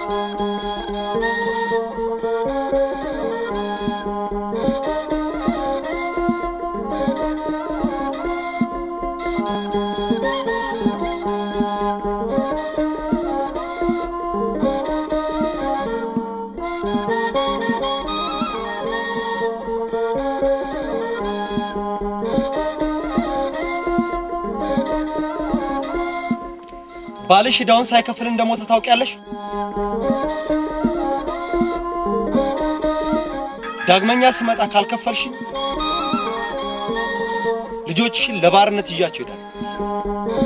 ባልሽ ዕዳውን ሳይከፍል እንደሞተ ታውቂያለሽ? ዳግመኛ ስመጣ ካልከፈልሽኝ ልጆችሽን ለባርነት ይዣቸው ይሄዳል።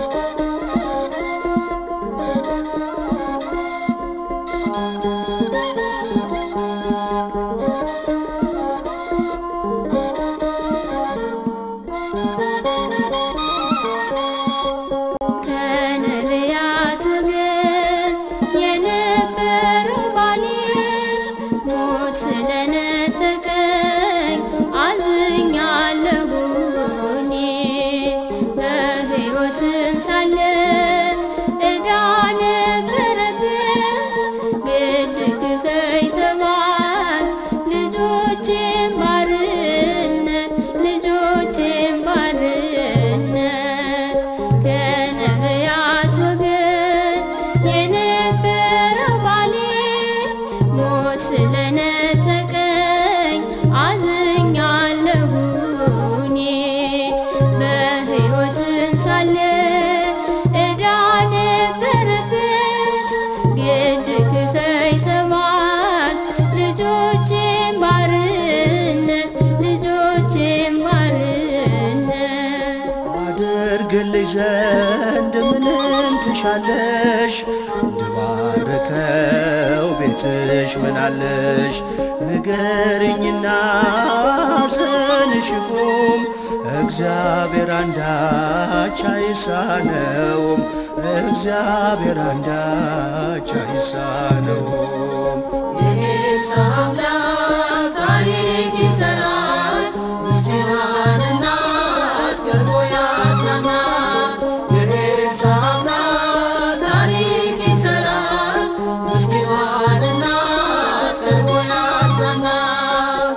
ከነቢያት ወገን የነበረው ባሌ ሞት ስለነጠቀኝ አዝኛለሁ እኔ በሕይወትም ሳለ ዕዳ ነበረብኝ ግድ ክፈይ ተባል ልጆቼን ባርነት ልጆቼን ባርነት ከነቢያት ወገን የነበረው ባሌ ሞት ስለነጠቀኝ አዝኛለሁ እኔ በሕይወትም ሳለ ዕዳ ነበረበት ግድ ክፈይ ተባል ልጆቼን ባርነት ልጆቼን ባርነት አድርግልሽ ዘንድ ምንን ትሻለሽ? እንድባርከው ቤትሽ ምናለሽ? ንገርኝና ሐዘንሽ ይቁም። እግዚአብሔር አንዳች አይሳነውም። እግዚአብሔር አንዳች አይሳነውም። የኤልሳ አምላክ ታሪክ ይሰራል፣ ምስኪኗን እናት ቀርቦ ያጽናናል። የኤልሳ አምላክ ታሪክ ይሰራል፣ ምስኪኗን እናት ቀርቦ ያጽናናል።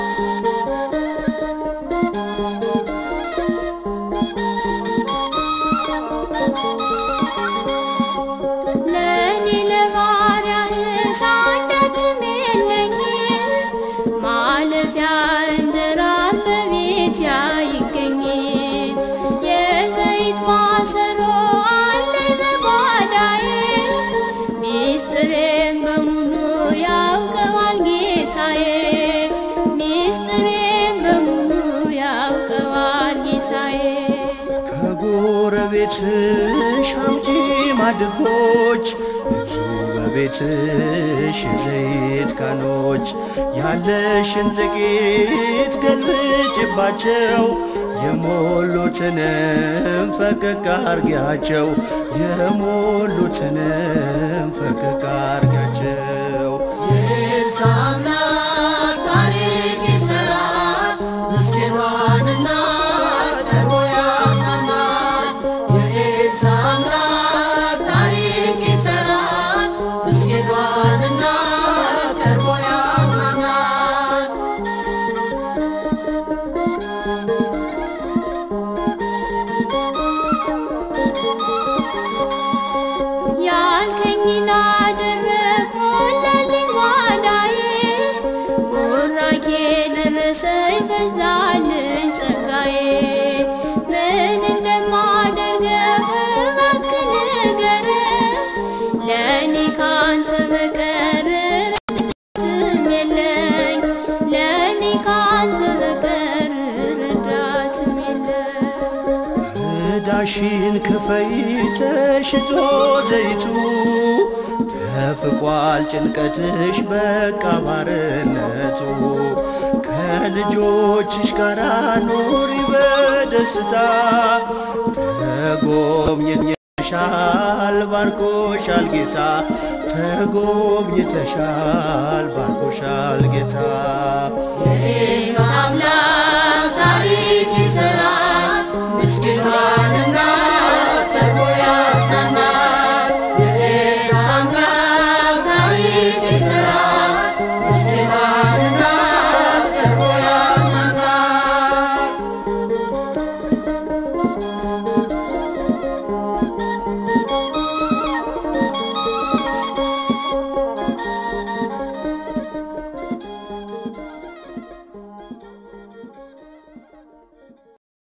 ለእኔ ለባሪያህ አንዳችም የለኝ ማለፊያ እንጀራ በቤት አይገኝ የዘይት ማሰሮ አለኝ በጓዳዬ ሚስጥሬን በሙሉ ያውቀዋል ጌታዬ ሚስጥሬን በሙሉ ያውቀዋል ጌታዬ ከጎረቤትሽ አምጪ ማድጎች ብዙ በቤትሽ የዘይት ካኖች ያለሽን ጥቂት ገልብጭባቸው የሞሉትንም ፈቀቅ አርጊያቸው የሞሉትንም ፈቀቅ አርጊያቸው የኤልሳ አምላክ ታሪክ ይሰራል፣ ምስኪኗን እናት ቀርቦ ያጽናናል። የኤልሳ አምላክ ታሪክ ይሰራል፣ ምስኪኗን እናት ቀርቦ ያጽናናል። ያልከኝን አደረግ ሞላልኝ ጓዳዬ ቡራኬ ደረሰኝ በዛልኝ ጸጋዬ ምን እንደማደርገው እባክህ ንገረኝ ለእኔ ካንተ በቀር ረዳትም የለኝ ለእኔ ካንተ በቀር ረዳትም የለኝ ዕዳሽን ክፈይ ተሽጦ ዘይቱ ተፍቋል ጭንቀትሽ በቃ ባርነቱ ከልጆችሽ ጋር ኑሪ በደስታ ተጎብኝተሻል ባርኮሻል ጌታ ተጎብኝተሻል ባርኮሻል ጌታ የኤልሳ አምላክ ታሪክ ይሰራል፣ ምስኪኗን እናት